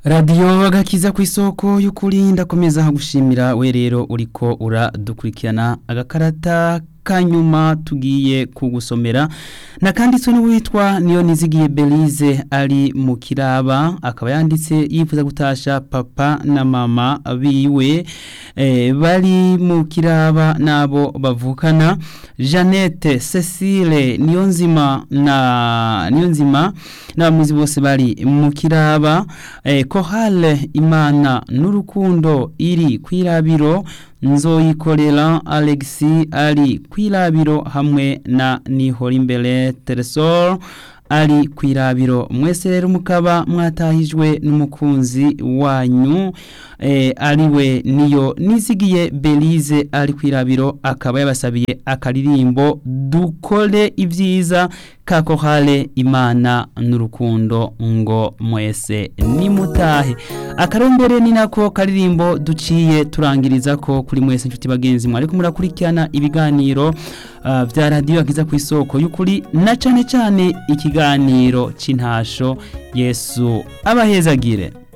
radiyo agakiza ku isoko y'ukuri ndakomeza gushimira we rero uriko uradukurikirana agakarata kanyuma tugiye kugusomera nakanditswe n'uwitwa niyo nizigiye Belize ari mu kiraba akaba yanditse yifuza gutasha papa na mama biwe eh, bari mu kiraba nabo bavukana Jeannette Cecile niyo nzima na niyo nzima n'abamuzi bose bari mu kiraba eh, Kohale Imana n'urukundo iri kwirabiro nzoyikorera Alexi ari kwirabiro hamwe na Nihorimbere Teresor ari kwirabiro mwese rero mukaba mwatahijwe n'umukunzi wanyu eh, ariwe niyo nizigiye Belize ari kwirabiro akaba yabasabiye akaririmbo dukore ibyiza kakohale imana n'urukundo ngo mwese nimutahe akarombere ni nako karirimbo duciye turangiriza ko kuri mwese inshuti bagenzi mwe ariko murakurikirana ibiganiro uh, vya radio akiza ku isoko y'ukuri na cane cane ikiganiro c'intasho Yesu abahezagire